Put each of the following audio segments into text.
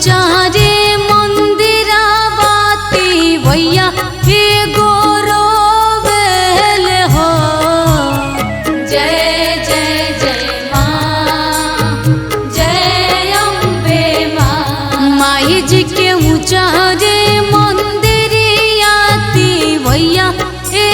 उचारे मंदिरावाती भैया हे गोरोबेल हो जय जय जय माँ जय अम्बे माँ माई जी के उचारे मंदिरियाती भैया हे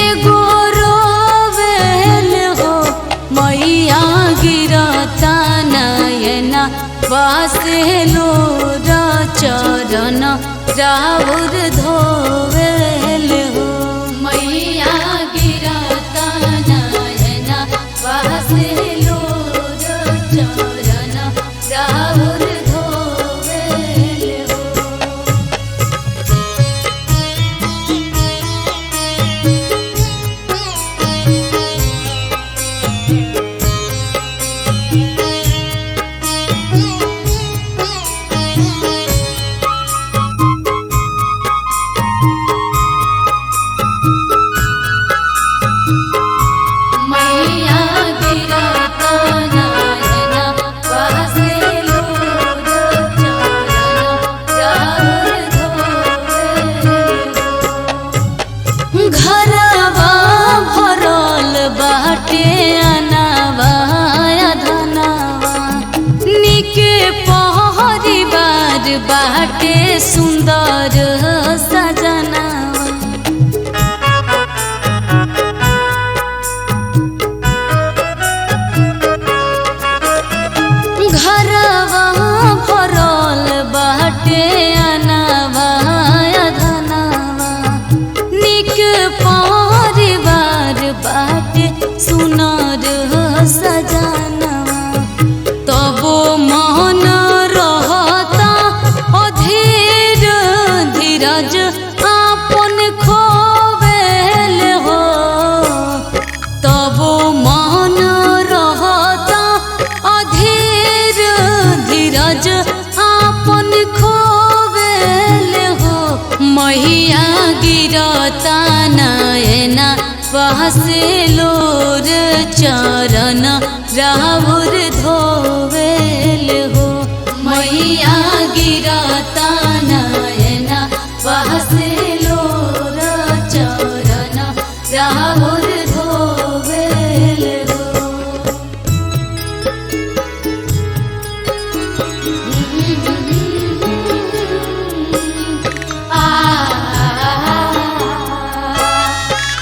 गोरोबेल हो मैया गिरता नयना वासे लोर चरण राउर धोवेल हो मैया गिरता नयना वासे लोर चरण राउर धोवेल हो मैया गिरता नयना वासे लोर चरण राउर धोवेल हो। घरवा भरल बाटे अनावा धनवा निके परिवार बाटे सुंदर सजनावा घरवा भरल बाटे अनावा धनवा निक परिवार बाटे सुनर सजनवा तबो मन रहता अधीर धीरज आपन खोवेल हो तबो मन रहता अधीर धीरज आपन खोवेल हो मैया गिरता नयना बहसे लोर चरण राहुर धोवेल हो मैया गिरता नयना बहसे लोर चरण राहुर धोवेल हो आ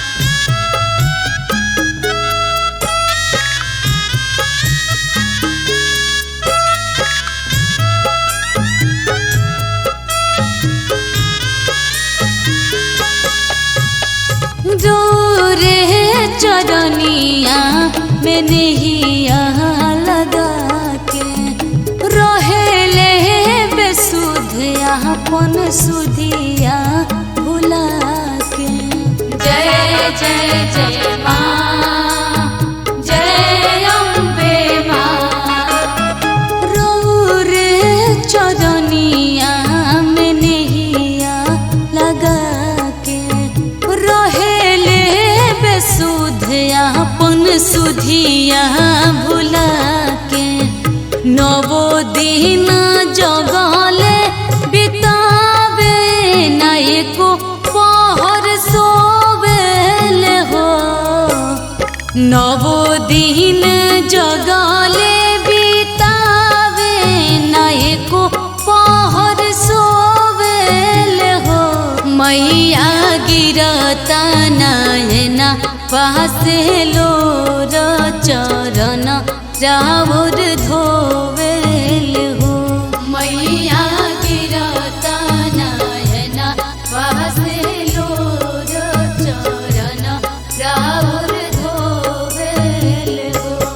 रे चरनिया में नहिया लगा के रहेले बेसुध अपन सुधिया भुला के जय जय जय माँ जय अम्बे माँ रे चरनिया में नहिया लगा के रहेले बेसुध अपन सुधिया भुला के नवो दिन जगले बितावे नायको पहर सोवेल हो नवो दिन जगले बितावे नायको पहर सोवेल हो मैया गिरता नयना पासे लोर चरण राउर धोवेल हो मैया गिरता नयना पासे लोर चरण राउर धोवेल हो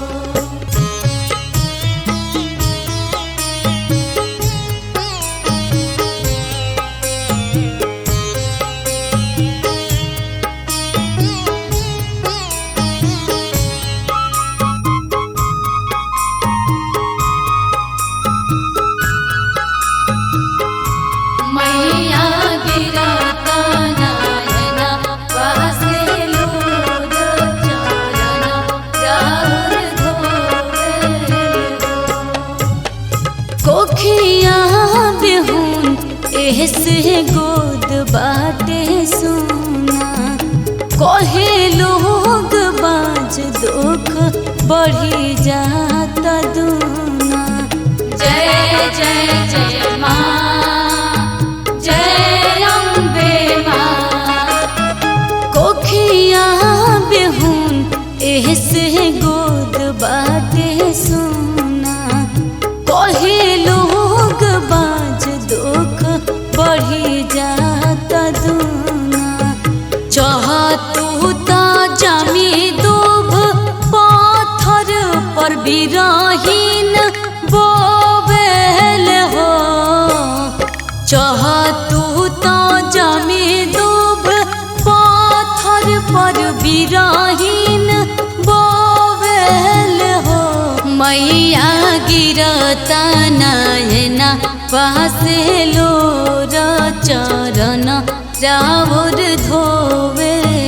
बढ़ी जाता दूना जय जय जय माँ जय अम्बे माँ कोखिया बेहुन एहसे गोद बाटे सुना कहे लोग बाज दुख बढ़ी जाता दूना चाहतू ता जमी दूभ पाथर पर बिरहीन बोवेल हो चाहतू ता जमी दूभ पाथर पर बिरहीन बोवेल हो मैया गिरता नयना पासे लोर चरण रावर धोवे